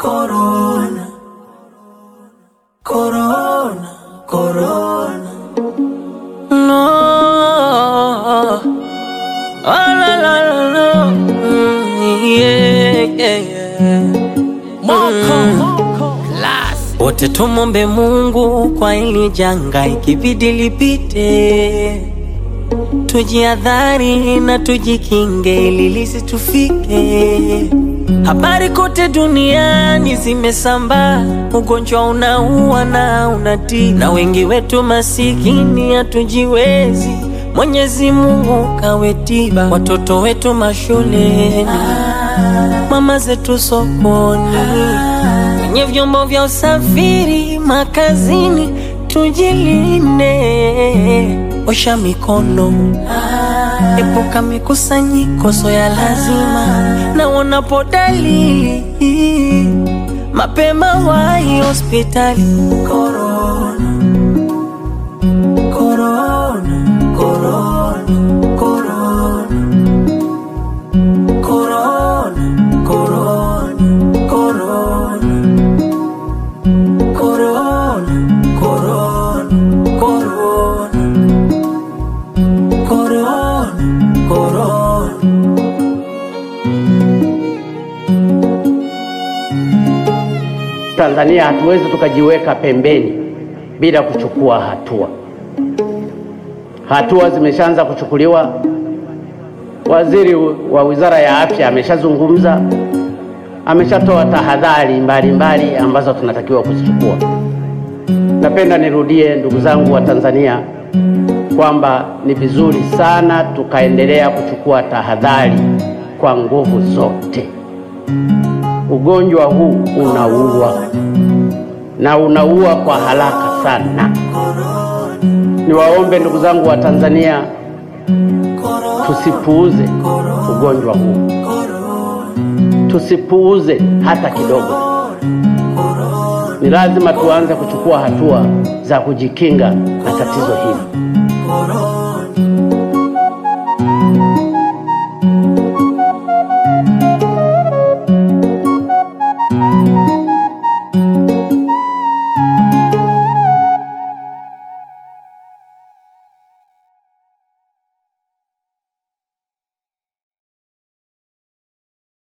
Corona, corona, corona. No. Oh, la, la, la, la. Mm, yeah, yeah, yeah. Wote tumombe Mungu kwa hili janga, ikibidi lipite, tujiadhari na tujikinge ili lisitufike. Habari kote duniani zimesambaa, ugonjwa unaua na unatii, na wengi wetu masikini hatujiwezi. Mwenyezi Mungu kawe tiba, watoto wetu mashuleni, mama zetu sokoni, kwenye vyombo vya usafiri, makazini, tujilinde, osha mikono, epuka mikusanyiko so ya lazima, na unapo dalili mapema wahi hospitali. Corona, corona, corona, corona. Corona, corona, corona. Corona, corona, corona. Corona, corona. Tanzania hatuwezi tukajiweka pembeni bila kuchukua hatua. Hatua zimeshaanza kuchukuliwa. Waziri wa Wizara ya Afya ameshazungumza, ameshatoa tahadhari mbalimbali ambazo tunatakiwa kuzichukua. Napenda nirudie, ndugu zangu wa Tanzania, kwamba ni vizuri sana tukaendelea kuchukua tahadhari kwa nguvu zote. Ugonjwa huu unaua na unaua kwa haraka sana. Niwaombe ndugu zangu wa Tanzania, tusipuuze ugonjwa huu, tusipuuze hata kidogo. Ni lazima tuanze kuchukua hatua za kujikinga na tatizo hili. Corona.